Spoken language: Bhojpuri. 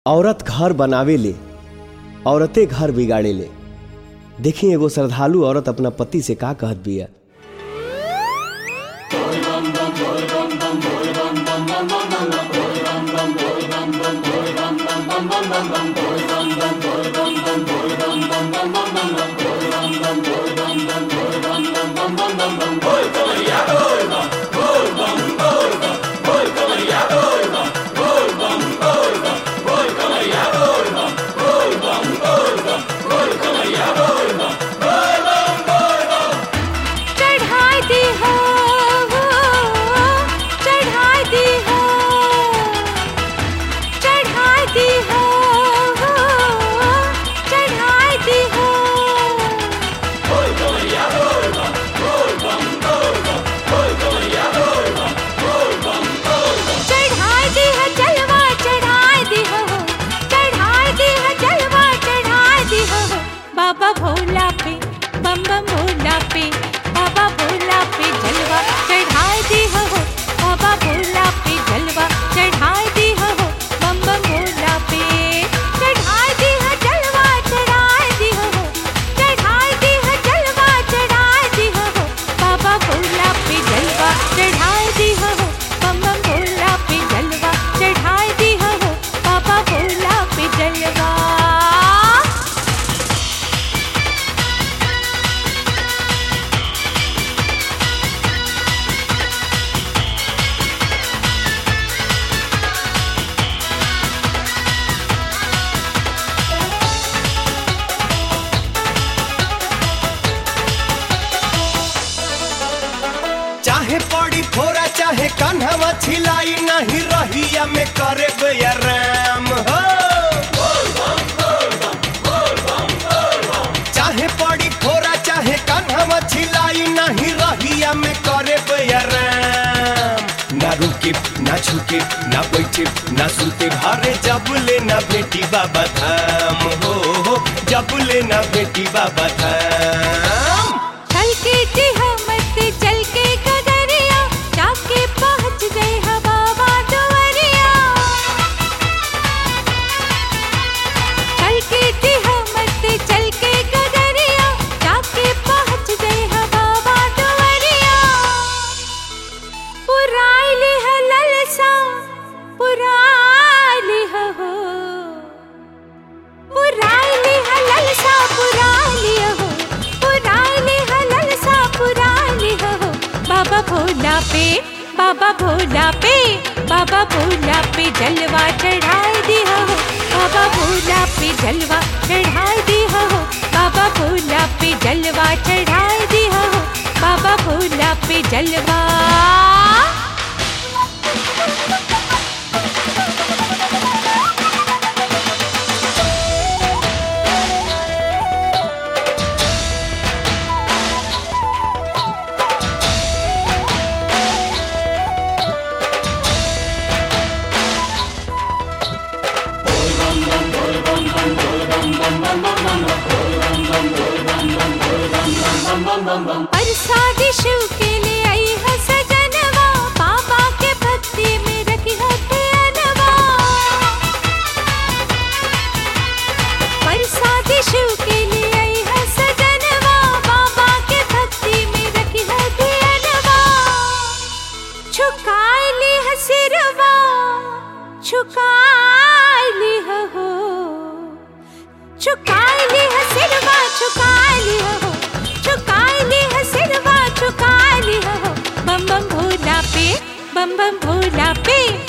औरत घर बनावे ले औरतें घर बिगाड़े ले देखी एगो श्रद्धालु औरत अपना पति से का कहत बिया चढ़ाई दी हो चढ़ाई दी हो चढ़ाई दी हो चढ़ाई दी हो चढ़ाई दी है जलवा चढ़ाई दी हो चढ़ाई दी है जलवा चढ़ाई दी हो बाबा भोला पे बम बम भोला पे बाबा भोला पे जलवा चढ़ाई दी हो बाबा भोला पे जलवा चढ़ाई दी हो बम बम भोला पे चढ़ाई दी है जलवा चढ़ाई दी हो चढ़ाई दी है जलवा चढ़ाई दी हो बाबा भोला पे जलवा चढ़ाई दी हो बम बम भोला पे जलवा चढ़ाई दी हो बाबा भोला पे जलवा चाहे पड़ी फोरा चाहे कान्हवा छिलाई नहीं रहिया में करे बेराम हो चाहे पड़ी फोरा चाहे कान्हवा छिलाई नहीं रहिया में करे बेराम ना रुके ना छुके ना बैठे ना सुते भारे जब ले ना बेटी बाबा धाम हो हो, जब ले ना बेटी बाबा धाम चल के जी हमत चल के कदरिया जाके पहुंच गए हा बाबा दुआरिया चल के जी हमत चल के कदरिया जाके पहुंच गए हा बाबा दुआरिया पुराइली है ललसा पुराइली है हो पुराइली है ललसा पुराइली हो पुराइली है ललसा पुराइली हो बाबा भोला पे बाबा भोला पे बाबा भोला पे जलवा चढ़ाई दी हो बाबा भोला पे जलवा चढ़ाई दी हो बाबा भोला पे जलवा चढ़ाई दी हो बाबा भोला पे जलवा परसादी शिव के लिए आई है सजनवा बाबा के भक्ति में रखी है ध्यानवा परसादी शिव के लिए आई है सजनवा बाबा के भक्ति में रखी है ध्यानवा झुकाई ली है सिरवा झुकाई ली है हो झुकाई ली है सिरवा झुकाई ली है हो झुकाई ली है सिरवा झुकाई ली है हो बम बम भोला पे बम बम भोला पे